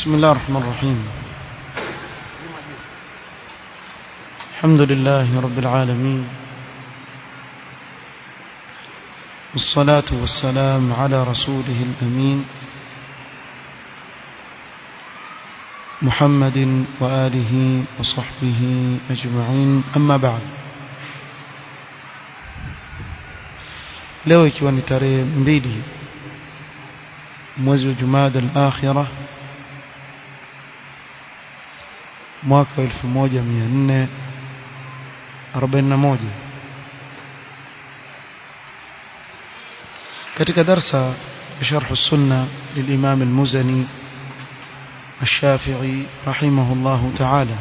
بسم الله الرحمن الرحيم الحمد لله رب العالمين والصلاة والسلام على رسوله الأمين محمد وآله وصحبه أجمعين أما بعد leo ikiwa ni tarehe mbili mwezi wa Jumada al-Akhirah mwaka 1441 katika darsa شرح السنة للإمام المزني الشافعي رحمه الله تعالى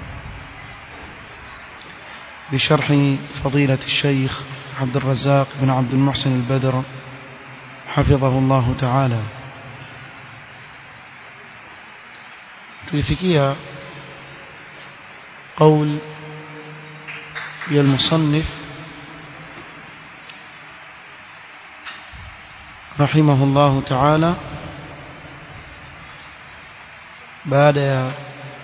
بشرح فضيلة الشيخ عبد الرزاق بن عبد المحسن البدر حفظه الله تعالى tulifikia قول يا المصنف رحمه الله تعالى بعد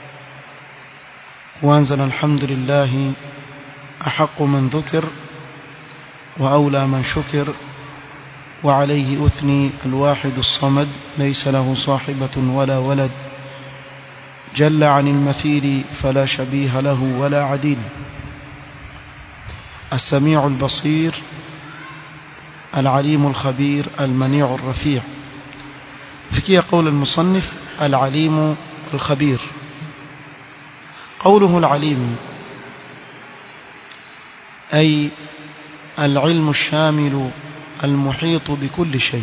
وانزل الحمد لله أحق من ذكر وأولى من شكر وعليه أثني الواحد الصمد ليس له صاحبة ولا ولد جل عن المثيل فلا شبيه له ولا عديل السميع البصير العليم الخبير المنيع الرفيع فكي قول المصنف العليم الخبير قوله العليم أي العلم الشامل المحيط بكل شيء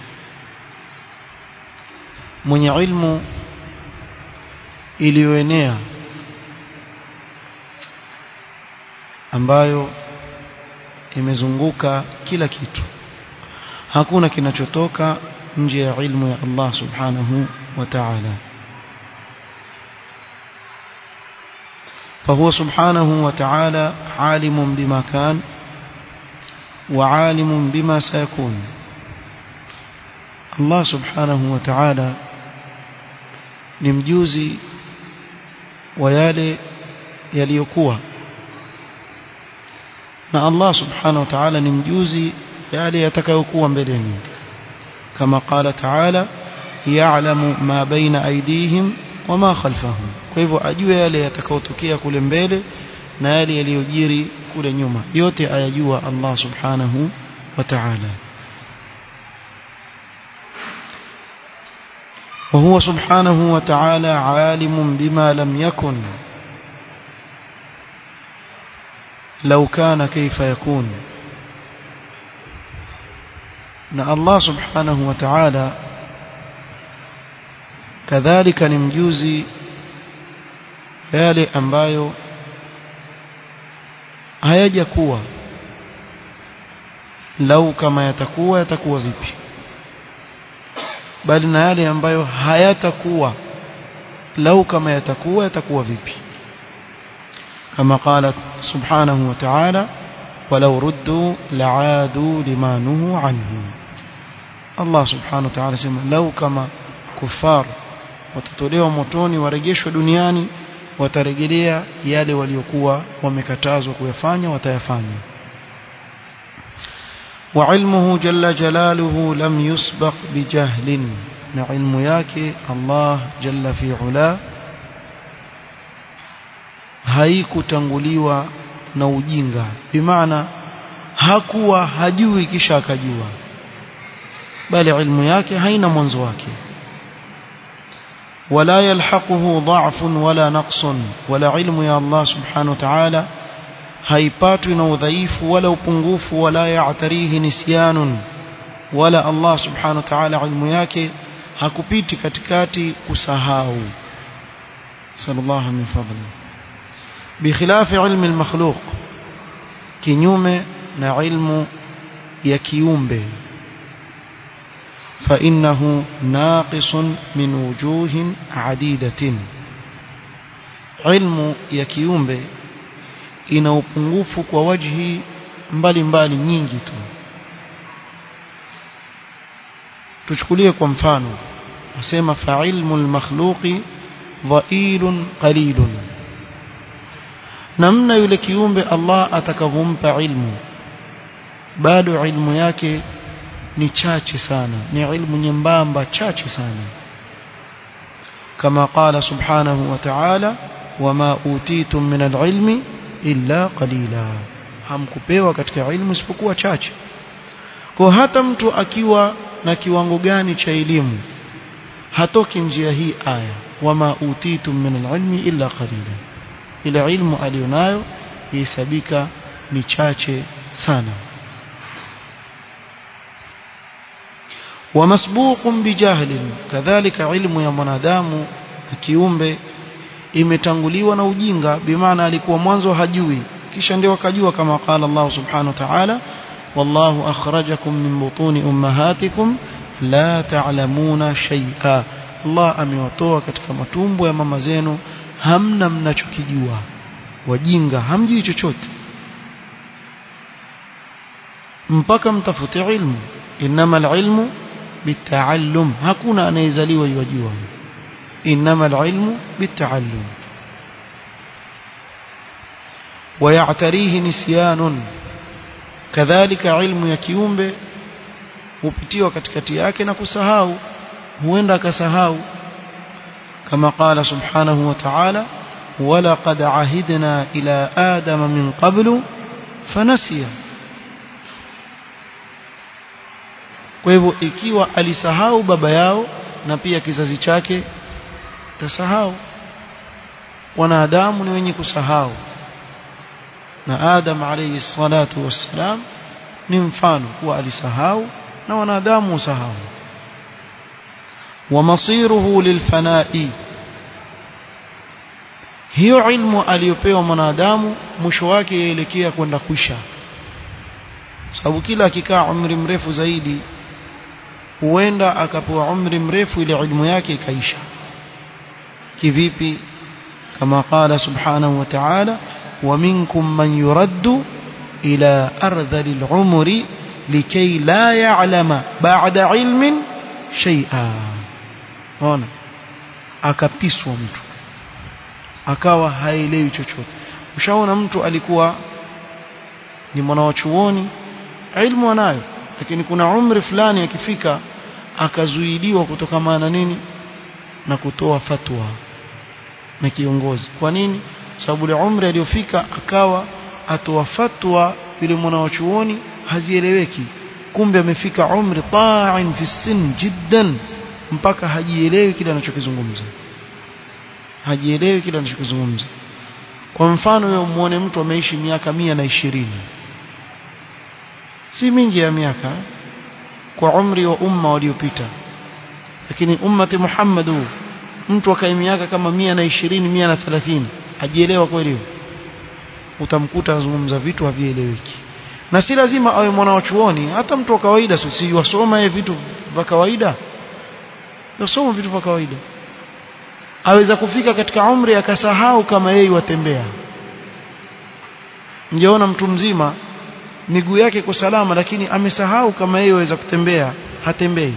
من علم iliyoenea ambayo imezunguka kila kitu hakuna kinachotoka nje ya ilmu ya Allah subhanahu wa ta'ala فهو سبحانه وتعالى عالم بما كان وعالم بما سيكون الله سبحانه وتعالى ni mjuzi wa yale yaliyokuwa na Allah subhanahu wa ta'ala ni mjuzi yale yatakayokuwa mbeleni kama qala ta'ala ya'lamu ma baina aydihim wama khalfahum kwa hivyo ajue yale yatakayotokea kule mbele na yale yaliyojiri kule nyuma yote ayajua Allah subhanahu wa ta'ala وهو سبحانه وتعالى عالم بما لم يكن لو كان كيف يكون na Allah subhanahu wa ta'ala kadhalika ni mjuzi yale ambayo hayaja kuwa lau kama yatakuwa yatakuwa vipi bali na yale ambayo hayatakuwa lau kama yatakuwa yatakuwa vipi kama قالت سبحانه وتعالى ولو ردوا لعادوا لما نهوا عنه الله سبحانه وتعالى sema lau kama kufar watatolewa motoni warejeshwe duniani watarejelea yale waliokuwa wamekatazwa kuyafanya watayafanya وعلمه جل جلاله لم يسبق بجهل na ilmu yake Allah jalla fi ula haikutanguliwa na ujinga bimaana hakuwa hajui kisha akajua bali ilmu yake haina mwanzo wake wala yalhaquhu dha'fun wala naqsun wala ilmu ya Allah subhanahu wa ta'ala haipatwi na udhaifu wala upungufu wala ya'tarihi nisyanun wala Allah subhanahu wa ta'ala ilmu yake hakupiti katikati kusahau sallallahu min fadli bikhilafi ilmi almakhluq kinyume na ilmu ya kiumbe فإنه ناقص من وجوه عديدة علم ya kiumbe ina upungufu kwa wajhi mbalimbali nyingi tu tuchukulie kwa mfano asema fa'ilmu al-makhluqi dha'ilun qalilun namna yule kiumbe Allah atakavompa ilmu bado ilmu yake ni chache sana ni ilmu nyembamba chache sana kama qala subhanahu wa ta'ala wama utitum min al-ilmi illa qalila hamkupewa katika ilmu isipokuwa chache kwa hata mtu akiwa na kiwango gani cha elimu hatoki njia hii aya wama utitum min al-ilmi illa qalila ile ilmu alionayo ihesabika ni chache sana ومسبوق بجهل كذلك علم يا mwanadamu kiumbe imetanguliwa na ujinga bimaana alikuwa mwanzo hajui kisha ndio akajua kama qala Allah subhanahu wa ta'ala wallahu akhrajakum min butuni ummahatikum la ta'lamuna shay'a Allah amewatoa katika matumbo ya mama zenu hamna mnachokijua wajinga hamjui chochote mpaka mtafute ilmu inama alilmu bitaallum hakuna anayezaliwa yajua inama alilmu bitaallum ويعتريه نسيان كذلك علم ya kiumbe hupitiwa katikati yake na kusahau huenda akasahau كما قال سبحانه وتعالى ولقد عهدنا إلى آدم من قبل فنسي kwa hivyo ikiwa alisahau baba yao na pia kizazi chake tasahau wanadamu ni wenye kusahau na Adam alayhi salatu wassalam ni mfano kuwa alisahau na wanadamu usahau ومصيره للفناء hiyo ilmu aliyopewa mwanadamu mwisho wake yaelekea kwenda kwisha sababu kila akikaa umri mrefu zaidi huenda akapewa umri mrefu ile ilmu yake ikaisha kivipi kama qala subhanahu wa ta'ala wa minkum man yuraddu ila ardhali al-umri likay la ya'lama ba'da ilmin shay'a ona akapiswa mtu akawa haelewi chochote ushaona mtu alikuwa ni mwana wa chuoni ilmu anayo lakini kuna umri fulani akifika akazuiliwa kutokana na nini na kutoa fatwa na kiongozi kwa nini sababu ile umri aliyofika akawa atoa fatwa yule mwana wa chuoni hazieleweki kumbe amefika umri ta'in fi sin jiddan mpaka hajielewi kile anachokizungumza hajielewi kile anachokizungumza kwa mfano wewe muone mtu ameishi miaka mia na ishirini si mingi ya miaka kwa umri wa umma waliopita lakini ummati Muhammad huu mtu akae miaka kama mia na ishirini mia na thelathini hajielewa kweli utamkuta azungumza vitu havieleweki na si lazima awe mwana wa chuoni hata mtu wa kawaida si wasoma yeye vitu vya kawaida yasoma vitu vya kawaida aweza kufika katika umri akasahau kama yeye watembea ngeona mtu mzima miguu yake iko salama lakini amesahau kama yeye aweza kutembea hatembei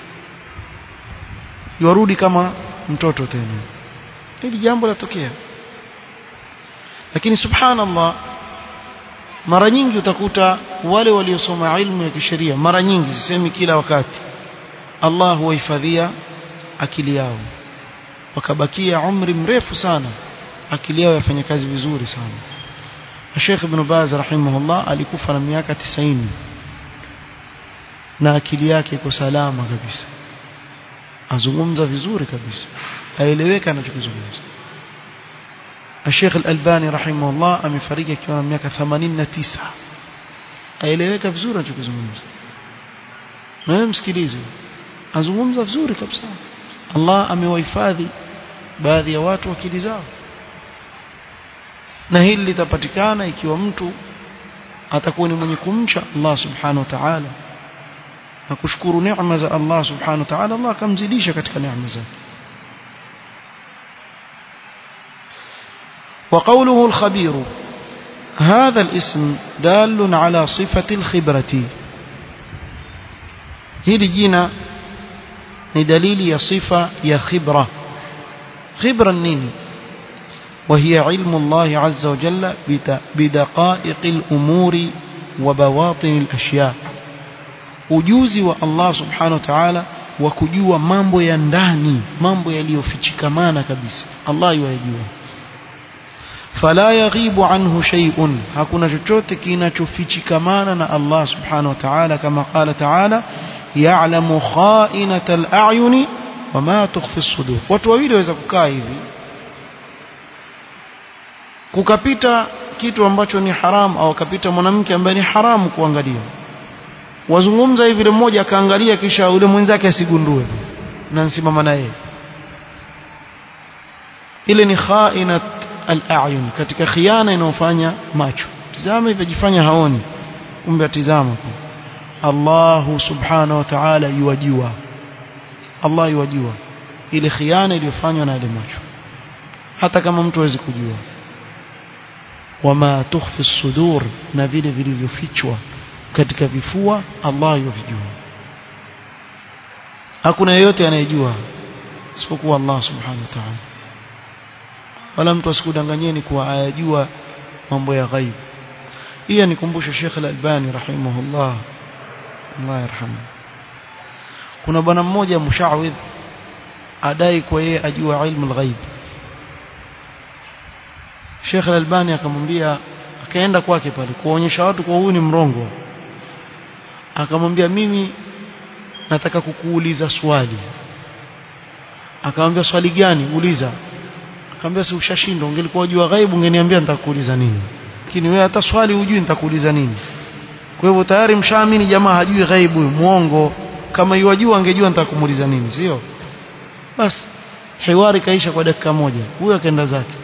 yarudi kama mtoto tena hili jambo latokea lakini subhanallah mara nyingi utakuta wale waliosoma ilmu ya kisheria mara nyingi sisemi kila wakati Allah huwahifadhia akili yao wakabakia umri mrefu sana akili yao yafanya kazi vizuri sana Sheikh Ibn Baz rahimahullah alikufa na miaka 90 na akili yake iko salama kabisa azungumza vizuri kabisa aeleweka anachokizungumza Sheikh Al-Albani rahimahullah amefariki akiwa na miaka 89 aeleweka vizuri anachokizungumza na wewe msikilize azungumza vizuri kabisa Allah amewahifadhi baadhi ya watu akili zao na hili litapatikana ikiwa mtu atakuwa ni mwenye kumcha Allah subhanahu wa ta'ala na kushukuru neema za Allah subhanahu wa ta'ala Allah akamzidisha katika neema zake وقوله الخبير هذا الاسم دال على صفة الخبرة hili jina ni dalili ya sifa ya khibra khibra nini وهي علم الله عز وجل بدقائق الأمور وبواطن الأشياء ujuzi wa Allah subhanahu wa ta'ala wa kujua mambo ya ndani mambo yaliyofichikamana kabisa Allah yajua fala yaghibu anhu shay'un hakuna chochote kinachofichikamana na Allah subhanahu wa ta'ala kama qala ta'ala ya'lamu kha'inata al-a'yuni wama tukhfi as-sudur watu wawili waweza kukaa hivi kukapita kitu ambacho ni haram au kapita mwanamke ambaye ni haramu kuangalia wazungumza hivi mmoja akaangalia kisha yule mwenzake asigundue na nsimama na yeye ile ni khainat al-a'yun katika khiana inayofanya macho tizama hivi jifanya haoni kumbe atizama Allah subhanahu wa ta'ala yuwajua Allah yuwajua ile khiana iliyofanywa na ile macho hata kama mtu hawezi kujua wama tukhfi sudur na vile vilivyofichwa katika vifua Allah yovijua hakuna yeyote anayejua isipokuwa Allah subhanahu wa ta'ala wala mtu asikudanganyeni kuwa ayajua mambo ya ghaib hii nikumbusha Sheikh Al-Albani rahimahullah Allah yarhamu kuna bwana mmoja mushawidh adai kwa yeye ajua ilmu al-ghaib Sheikh Al-Albani akamwambia akaenda kwake pale kuonyesha watu kwa huyu ni mrongo akamwambia mimi nataka kukuuliza swali akamwambia swali gani uliza akamwambia si ushashinda ungelikuwa unajua ghaibu ungeniambia nitakuuliza nini lakini wewe hata swali hujui nitakuuliza nini kwa hivyo tayari mshaamini jamaa hajui ghaibu muongo kama yuwajua angejua nitakumuuliza nini sio basi hiwari kaisha kwa dakika moja huyo akaenda zake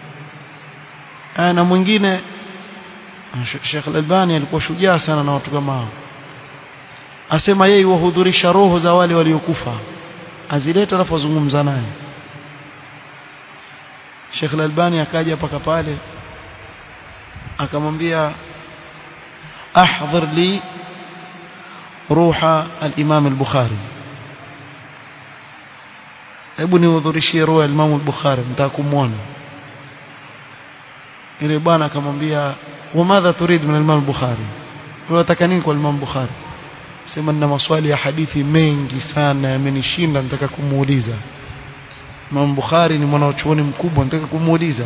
na mwingine Sheikh Al-Albani alikuwa shujaa sana na watu kama hao asema yeye wahudhurisha roho za wale waliokufa azileta alafu azungumza naye Sheikh Al-Albani akaja paka pale akamwambia ahdhir li ruha al-Imam al-Bukhari hebu nihudhurishie roho ya Imam al-Bukhari mtakumuona ile bwana akamwambia wamadha turid min al-Imam al-Bukhari unataka nini kwa Imam Bukhari sema nina maswali ya hadithi mengi sana yamenishinda nataka kumuuliza Imam Bukhari ni mwanachuoni mkubwa nataka kumuuliza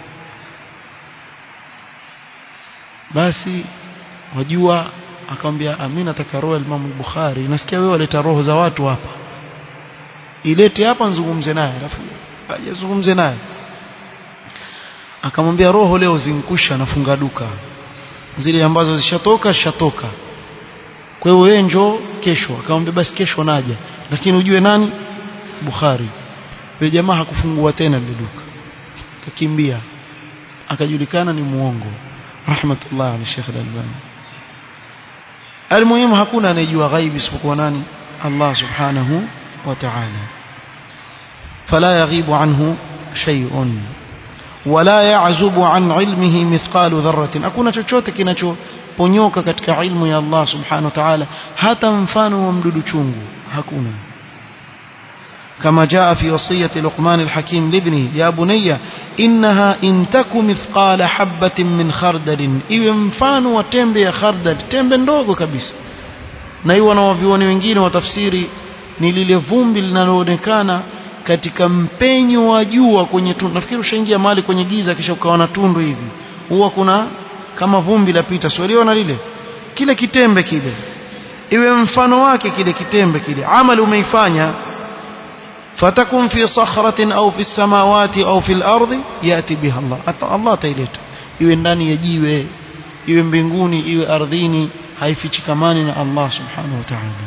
basi wajua akamwambia amina nataka roho ya Imam Bukhari nasikia wewe waleta roho za watu hapa ilete hapa nzungumze naye alafu ajazungumze naye akamwambia roho leo zinkusha nafunga duka zile ambazo zishatoka zishatoka kwa hiyo wewe njoo kesho akamwambia basi kesho naja lakini ujue nani Bukhari yule jamaa hakufungua tena ile duka kakimbia akajulikana ni muongo rahmatullah ala Sheikh Al-Albani almuhimu hakuna anayejua ghaibi isipokuwa nani Allah subhanahu wa ta'ala fala yaghibu anhu shay'un wala ya'zubu an ilmihi mithqalu dharratin hakuna chochote kinachoponyoka katika ilmu ya Allah subhanahu wa ta'ala hata mfano wa mdudu chungu hakuna كما جاء في وصية لقمان الحكيم لابنه يا بني إنها إن تك مثقال حبة من خردل iwe mfano wa tembe ya khardal tembe ndogo kabisa na hiyo wanawavioni wengine wa tafsiri ni lile vumbi linaloonekana katika mpenyo wa jua kwenye tundu nafikiri ushaingia mahali kwenye giza kisha ukawa na tundu hivi huwa kuna kama vumbi lapita sio liona lile kile kitembe kile iwe mfano wake kile kitembe kile amali umeifanya فتكن في صخرة أو في السماوات أو في الأرض يأتي بها الله الله تيلeta iwe ndani ya jiwe iwe mbinguni iwe ardhini haifichikamani na Allah subhanahu wa ta'ala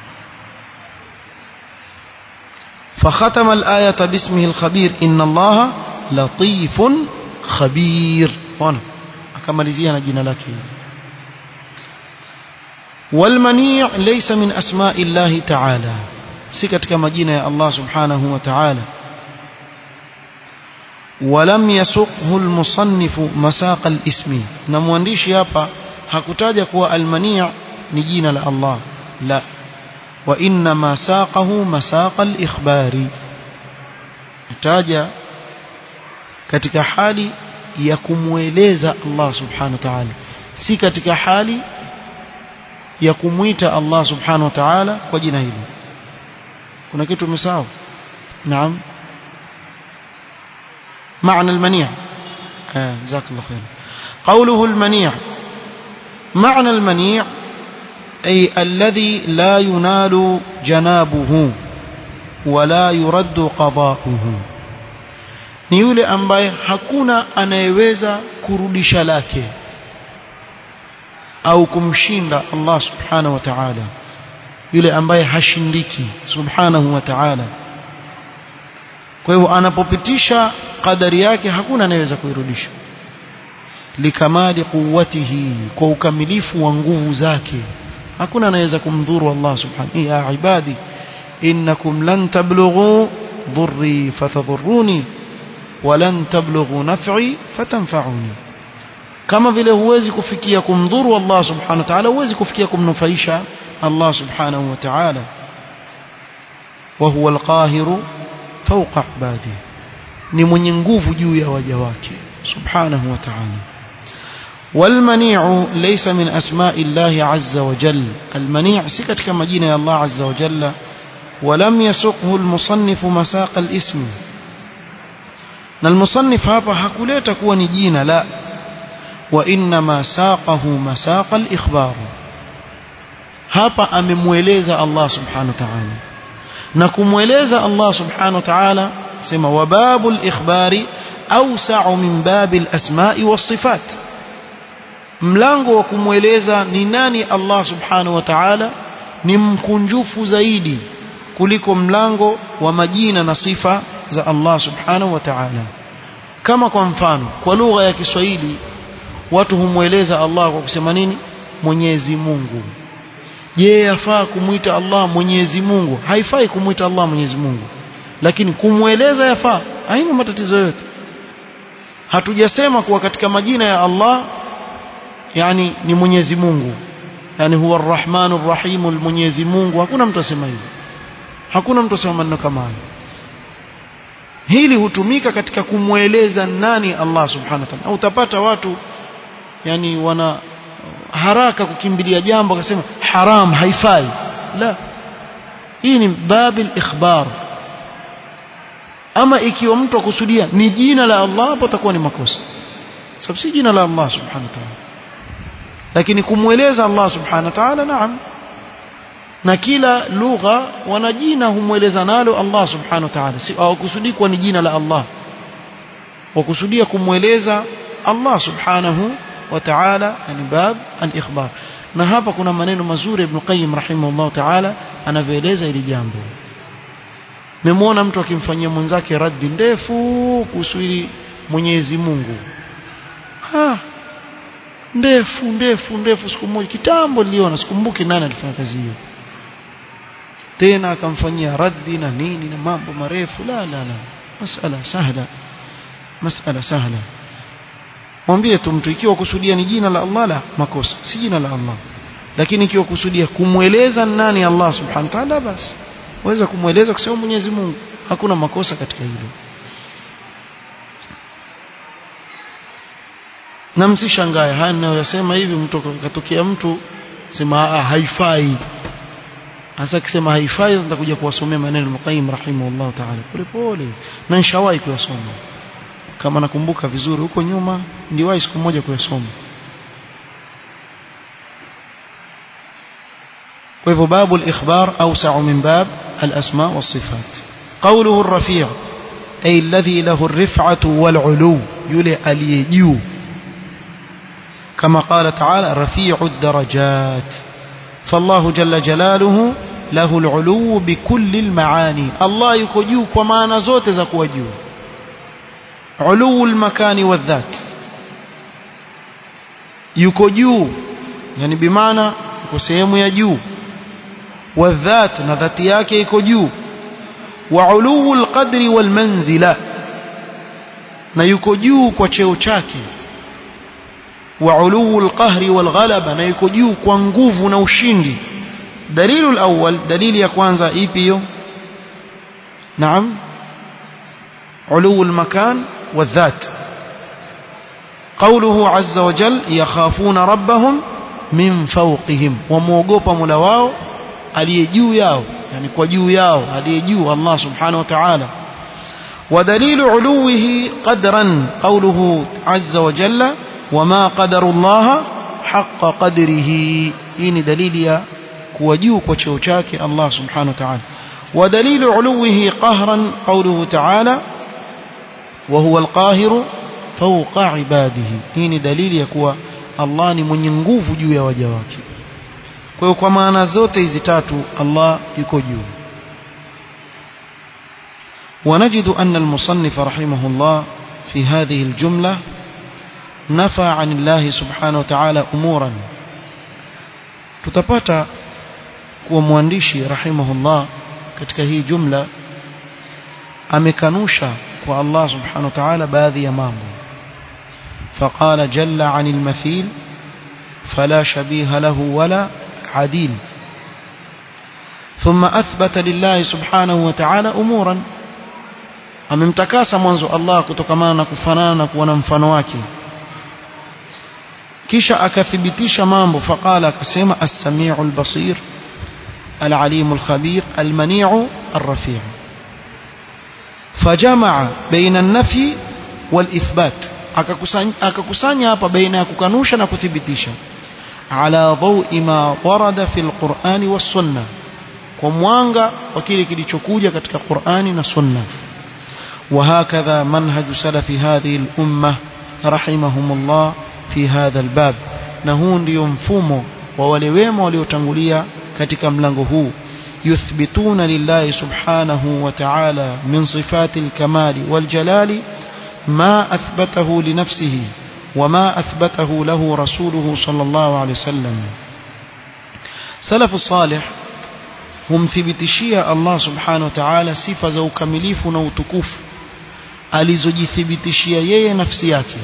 فختم الآية باسمه الخبير إن الله لطيف خبير وانا akamalizia na jina lake والمنيع ليس من أسماء الله تعالى si katika majina ya Allah subhanahu wa ta'ala ولم يسقه المصنف مساق الاسم na mwandishi hapa hakutaja kuwa almani' ni jina la Allah la وإنما ساقه مساق الإخبار taja katika hali ya kumweleza Allah subhanahu wa ta'ala si katika hali ya kumwita Allah subhanahu wa ta'ala kwa jina hilo kuna kitu umesahau naam معنى المنيع آه جزاك الله خير قوله المنيع معنى المنيع أي الذي لا ينال جنابه ولا يرد قضاؤه ni yule ambaye hakuna anayeweza kurudisha lake au kumshinda Allah subhanahu wa ta'ala yule ambaye hashindiki subhanahu wa ta'ala kwa hivyo anapopitisha kadari yake hakuna anayeweza kuirudisha likamali quwwatihi kwa ukamilifu wa nguvu zake hakuna anayeweza kumdhuru Allah subhanahu ya ibadi innakum lan tablughu dhurri fatadhurruni walan tablughu naf'i fatanfa'uni kama vile huwezi kufikia kumdhuru Allah subhanahu wa ta'ala huwezi kufikia kumnufaisha Allah subhanahu wa ta'ala wa huwa al-qahiru fawqa ibadihi ni mwenye nguvu juu ya waja wake subhanahu wa ta'ala والمنيع ليس من أسماء الله عز وجل المنيع سكت كما جينا يا الله عز وجل ولم يسقه المصنف مساق الاسم المصنف هذا حكوليت كون جينا لا وإنما ساقه مساق الإخبار hapa amemweleza Allah subhanahu wa ta'ala na kumweleza Allah subhanahu wa ta'ala sema wababu al-ikhbari awsa'u min babi al-asma'i was-sifat mlango wa kumweleza ni nani Allah subhanahu wa ta'ala ni mkunjufu zaidi kuliko mlango wa majina na sifa za Allah subhanahu wa ta'ala kama kwa mfano kwa lugha ya Kiswahili watu humweleza Allah kwa kusema nini Mwenyezi Mungu je yafaa kumwita Allah Mwenyezi Mungu haifai kumwita Allah Mwenyezi Mungu lakini kumweleza yafaa haina matatizo yote hatujasema kuwa katika majina ya Allah yani ni Mwenyezi Mungu yani huwa Ar-Rahmanur Rahim Mwenyezi Mungu hakuna mtu asema hivyo hakuna mtu asema maneno kama hayo hili hutumika katika kumweleza nani Allah subhanahu wa ta'ala utapata watu yani wana haraka kukimbilia jambo akasema haram haifai la hii ni babil ikhbar ama ikiwa mtu akusudia ni jina la Allah hapo takuwa ni makosa sababu si jina la Allah subhanahu wa ta'ala lakini kumweleza Allah subhanahu wa ta'ala naam na kila lugha wana jina humweleza nalo Allah subhanahu wa ta'ala si hawakusudii kuwa ni jina la Allah wakusudia kumweleza Allah subhanahu wa ta'ala ni bab al-ikhbar na hapa kuna maneno mazuri Ibn Qayyim rahimahullah ta'ala anavyoeleza hili jambo memwona mtu akimfanyia mwenzake raddi ndefu kuhusu hili Mwenyezi Mungu ha ndefu ndefu ndefu siku moja kitambo niliona sikumbuki nani alifanya kazi hiyo tena akamfanyia raddi na nini na mambo marefu la la la masala sahla masala sahla mwambie tu mtu ikiwa kusudia ni jina la Allah la makosa si jina la Allah lakini ikiwa kusudia kumweleza nani Allah subhanahu wa ta'ala basi waweza kumweleza kusema Mwenyezi Mungu hakuna makosa katika hilo na msishangae haya ninayosema hivi mtu katokea mtu sema ah haifai hasa akisema haifai nitakuja kuwasomea maneno Muqayyim rahimahullah ta'ala pole pole na nishawahi kuyasoma kama nakumbuka vizuri huko nyuma ndiwahi siku moja kuyasoma kwa hivyo babu al-ikhbar awsa'u min bab al-asma was-sifat qawluhu ar-rafi' ay alladhi lahu ar-rif'atu wal-'ulu yule aliyejuu كما قال تعالى رفيع الدرجات فالله جل جلاله له العلو بكل المعاني الله يكجو كما نزوت زكوجو علو المكان والذات يكجو يعني بمعنى يكو sehemu ya juu والذات na dhati yake iko juu وعلو القدر والمنزله na yuko juu kwa cheo chake وعلو القهر والغلبة na yuko juu kwa nguvu na ushindi دليل الأول دليل يكوانزا إيبيو نعم علو المكان والذات قوله عز وجل يخافون ربهم من فوقهم وموغوبا ملواو aliyejuu yao yani kwa juu yao aliyejuu Allah subhanahu wa ta'ala ودليل علوه قدرا قوله عز وجل وما قدر الله حق قدره هي دليل يا كوجيو كوچو chake Allah subhanahu wa ta'ala ودليل علوه قهرا قوله تعالى وهو القاهر فوق عباده هي دليل ya kuwa Allah ni mwenye nguvu juu ya waja wake kwa hiyo kwa maana zote hizi tatu Allah yuko juu ونجد أن المصنف رحمه الله في هذه الجملة نفى عن الله سبحانه وتعالى أمورا tutapata kuwa mwandishi rahimahullah katika hii jumla amekanusha kwa Allah subhanahu wa ta'ala baadhi ya mambo فقال جل عن المثيل فلا شبيه له ولا عديل ثم أثبت لله سبحانه وتعالى أمورا amemtakasa mwanzo Allah kutokamana na kufanana na kuwa na mfano wake kisha akathibitisha mambo faqala akasema as-sami'u al-basir al-alimu al-khabir al-mani'u ar-rafi' fajamaa baina an-nafyi wal-ithbat akakusanya akakusanya hapa baina ya kukanusha na kuthibitisha ala dhawi ma warada fi al-Qur'ani was-sunnah kwa mwanga wa kile kilichokuja katika Qur'ani na Sunna وهكذا منهج سلف هذه الأمة رحمهم الله في هذا الباب نهون ndio mfumo wa wale wema waliotangulia katika mlango huu يثبتون لله سبحانه وتعالى من صفات الكمال والجلال ما أثبته لنفسه وما أثبته له رسوله صلى الله عليه وسلم سلف الصالح humthibitishia Allah subhanahu wa ta'ala sifa za ukamilifu na utukufu alizojithibitishia yeye nafsi yake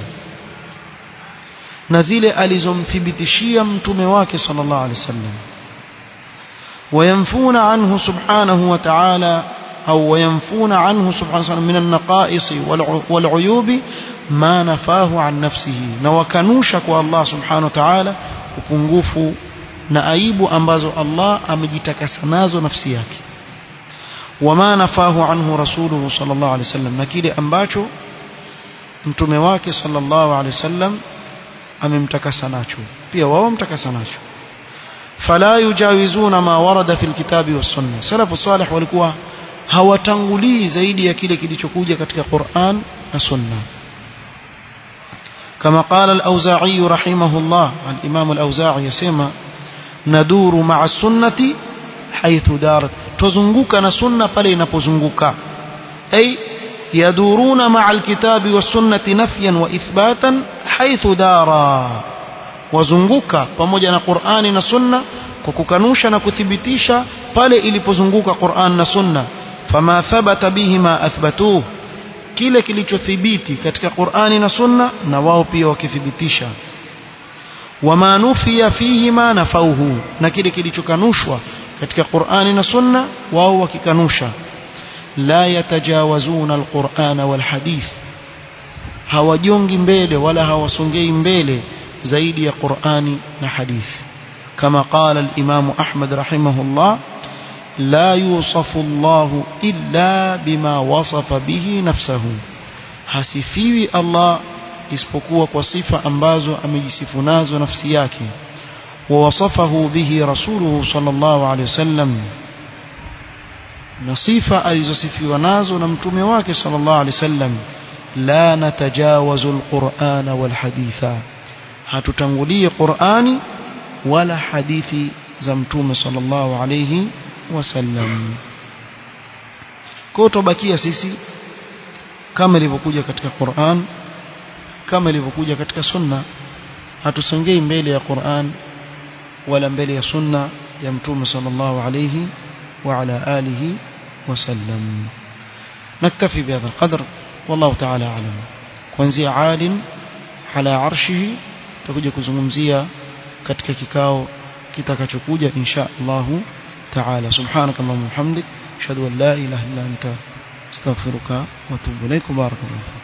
na zile alizomthibitishia mtume wake sallallahu alaihi wasallam وينفون عنه سبحانه وتعالى أو وينفون عنه سبحانه وتعالى من النقائص والعيوب ما نفاه عن نفسه نوكنوشك الله سبحانه وتعالى upungufu na aibu ambazo Allah amejitakasa nazo nafsi yake wama nafahu anhu rasuluhu sallallahu alaihi wasallam na kile ambacho mtume wake sallallahu alaihi wasallam amemtakasa nacho pia wao mtakasa nacho fala yujawizuna ma warada fil kitabi was sunna salafu salih walikuwa hawatangulii zaidi ya kile kilichokuja katika Qur'an na sunna كما قال الأوزاعي رحمه الله الإمام الأوزاعي يسمى ندور مع السنة حيث دارت تزنقك نسنة فلين بزنقك أي يدورون مع الكتاب والسنة نفيا وإثباتا حيث دارا wazunguka pamoja na Qur'ani na Sunna kwa kukanusha na kuthibitisha pale ilipozunguka Qur'an na Sunna fama thabata bihima athbatuhu kile kilichothibiti katika Qur'ani na Sunna na wao pia wakithibitisha wama nufiya fihima nafauhu na kile kilichokanushwa katika Qur'ani na Sunna wao wakikanusha la yatajawazuna alqur'ana walhadith hawajongi mbele wala hawasongei mbele zaidi ya Qur'ani na hadithi kama qala al-Imam Ahmad rahimahullah لا يوصف الله إلا بما وصف به نفسه hasifiwi Allah isipokuwa kwa sifa ambazo amejisifu nazo nafsi yake ووصفه به رسوله صلى الله عليه وسلم na sifa alizosifiwa nazo na mtume wake صلى الله عليه وسلم لا نتجاوز القرآن والحديث hatutangulii Qur'ani wala hadithi za mtume صلى الله عليه wasallam kwa tubakia sisi kama ilivyokuja katika Qur'an kama ilivyokuja katika sunna hatusongei mbele ya Qur'an wala mbele ya sunna ya mtume sallallahu alayhi wa ala alihi wasallam نكتفي بهذا القدر والله تعالى أعلم kuanzia alim ala arshihi tutakuja kuzungumzia katika kikao kitakachokuja insha Allah taala subhanakallahumma hamdik ashhadu an la ilaha illa anta astaghfiruka wa atubu ilaik barakallahu